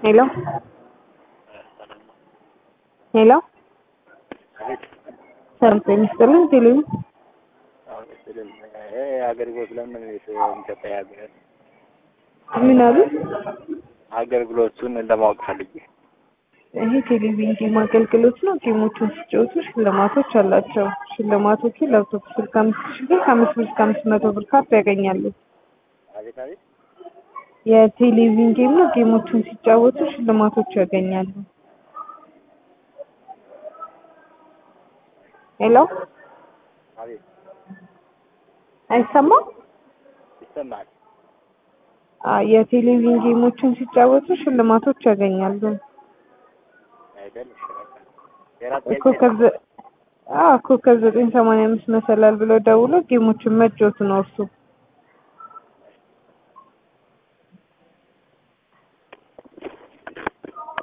ሄሎ ሄሎ ሰላም ጤና ይስጥልኝ ቴሌቪ አገልግሎት ለምን የሚሰጠ ያገር ምን አሉ? አገልግሎቱን ለማወቅ ፈልጌ ይሄ ቴሌቪዥን ጌም አገልግሎት ነው። ጌሞቹን ሲጫወቱ ሽልማቶች አላቸው። ሽልማቶቹ ላፕቶፕ ስልክ አምስት ሺህ ብር ከአምስት ብር እስከ አምስት መቶ ብር ካርድ ያገኛሉ። አቤት አቤት የቴሌቪዥን ጌም ነው። ጌሞቹን ሲጫወቱ ሽልማቶች ያገኛሉ። ሄሎ አቤት አይሰማም? ይሰማል። አ የቴሌቪዥን ጌሞችን ሲጫወቱ ሽልማቶች ያገኛሉ። አይደል? እሺ በቃ የራት ኮከብ ዘ- አዎ ኮከብ ዘጠኝ ሰማንያ አምስት መሰላል ብለው ደውሎ ጌሞችን መጫወት ነው እርሱ